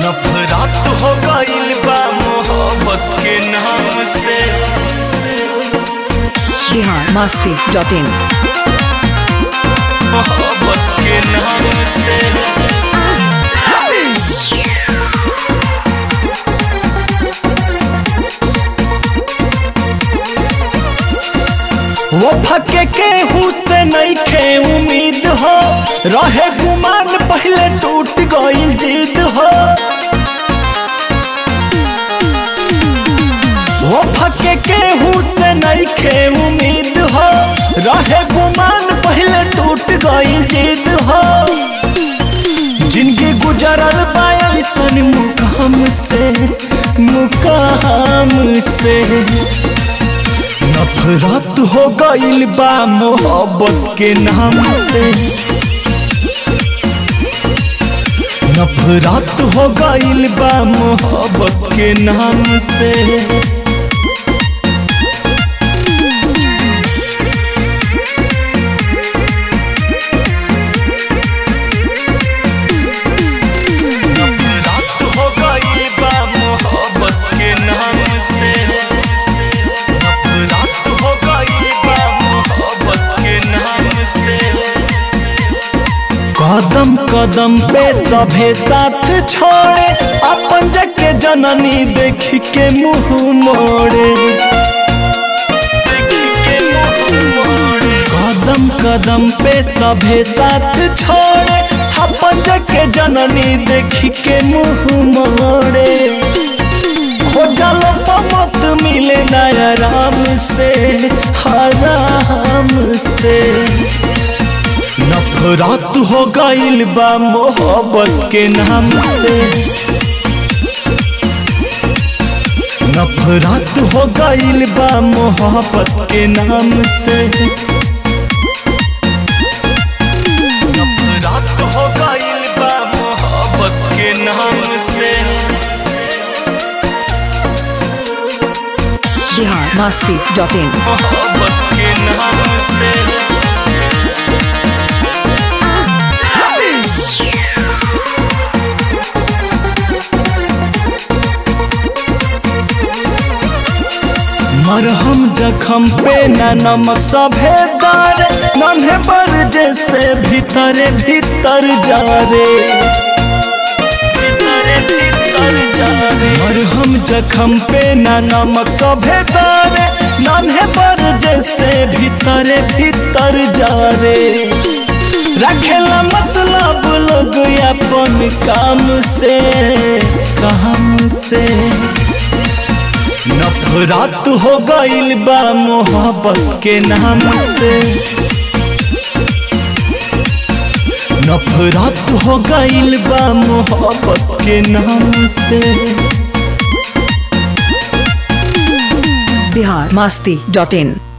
नफरत हो गइल बा मोहब्बत के नाम से बिहार मस्ती डॉट इन मोहब्बत के नाम से वो फके के से नहीं खे उम्मीद हो रहे गुमान पहले टूट गई जिद हो वो फके के से नहीं खे उम्मीद हो रहे गुमान पहले टूट गई जिद हो जिनकी गुजरल बायसन मुकाम से मुकाम से नफरत हो गइल बा मोहब्बत के नाम से नफरत हो गइल बा मोहब्बत के नाम से नफरत हो गइल बा मोहब्बत के नाम से नफरत हो गइल बा मोहब्बत के नाम से कदम कदम पे सभे साथ छोड़े अपन जके जननी देख के मुंह मोड़े कदम कदम पे सभे साथ छोड़े अपन जके जननी देख के मुंह मोड़े खोजल मत मिले नया राम से हराम से नफरत हो गइल बा मोहब्बत के नाम से नफरत हो गइल बा मोहब्बत के नाम से नफरत हो गइल बा मोहब्बत के नाम से बिहार मस्ती डॉट इन मोहब्बत के नाम से मरहम जखम पे न नमक सभे दार नन्हे पर जैसे भीतर भीतर जा रे भीतरे भीतर जा रे मरहम जखम पे न नमक सभे दार नन्हे पर जैसे भीतर भीतर जा रे रखेला मतलब लोग अपन काम से काम से नफरत हो गइल बा मोहब्बत के नाम से नफरत हो गइल बा मोहब्बत के नाम से बिहार मस्ती डॉट इन